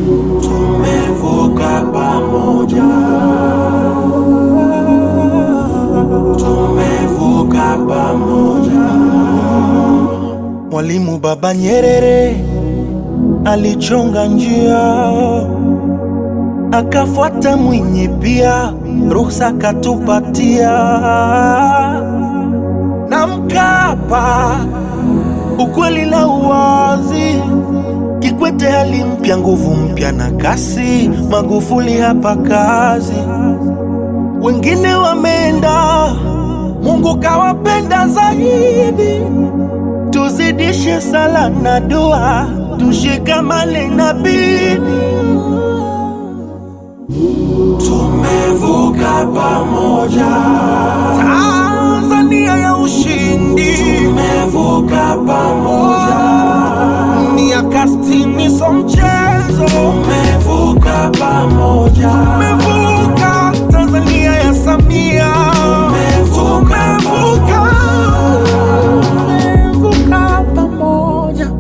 tumevuka pamoja, tumevuka pamoja. Mwalimu Baba Nyerere alichonga njia, akafuata Mwinyi pia, ruhusa katupatia na Mkapa, ukweli na uwazi. Kikwete hali mpya, nguvu mpya na kasi. Magufuli hapa kazi, wengine wameenda, Mungu kawapenda zaidi. Tuzidishe sala na dua, tushikamane na bidii. Tumevuka pamoja, Tanzania ya ushindi, tumevuka pamoja, miaka sitini so mchezo. tumevuka pamoja, Tumevuka Tanzania ya Samia, tumevuka tumevuka, tumevuka pamoja.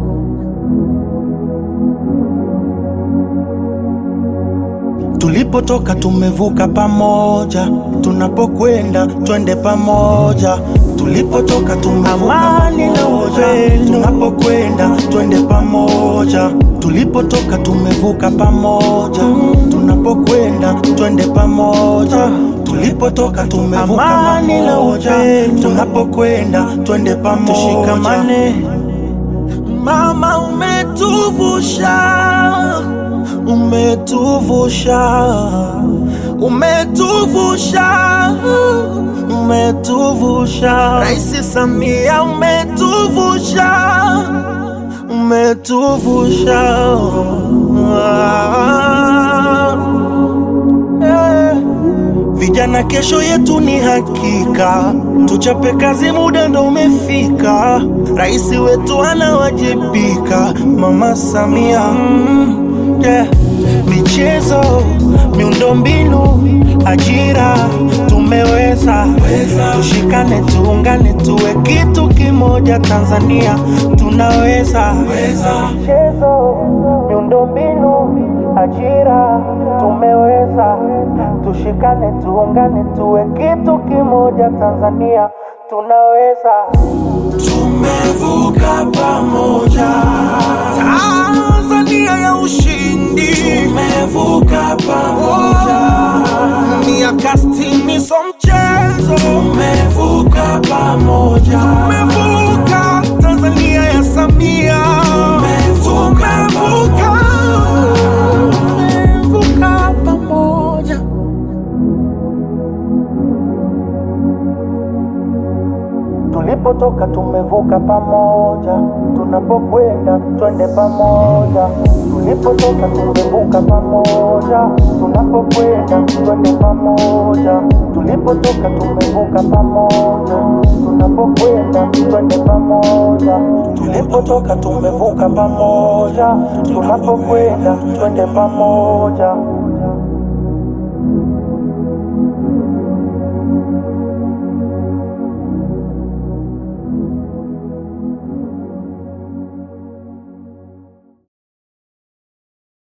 Tulipotoka tumevuka pamoja, tunapokwenda twende pamoja. Tulipotoka tumevuka pamoja, tunapokwenda twende pamoja. Tulipotoka tumevuka pamoja, tunapokwenda twende pamoja. Tulipotoka tumevuka pamoja, tunapokwenda twende pamoja. Tushikamane. Mama umetuvusha, umetuvusha, umetuvusha, umetuvusha. Rais Samia umetuvusha, umetuvusha. Eh. Vijana, kesho yetu ni hakika, tuchape kazi, muda ndo umefika. Rais wetu anawajibika, Mama Samia. Mm, yeah. Michezo, miundombinu, ajira, tumeweza. Tushikane, tuungane, tuwe kitu kimoja. Tanzania tunaweza. Michezo, miundombinu, ajira, tumeweza. Tushikane, tuungane, tuwe kitu kimoja. Tanzania tunaweza. tumevuka pamoja, Tanzania ya ushindi, tumevuka pamoja, miaka sitini so mchezo. tumevuka pamoja, Tumevuka Tanzania ya Samia, tumevuka tumevuka, tumevuka pamoja. Tulipotoka tumevuka pamoja, tunapokwenda twende pamoja. Tulipotoka tumevuka pamoja, tunapokwenda twende pamoja. Tulipotoka tumevuka pamoja, tunapokwenda twende pamoja. Tulipotoka tumevuka pamoja, tunapokwenda twende pamoja.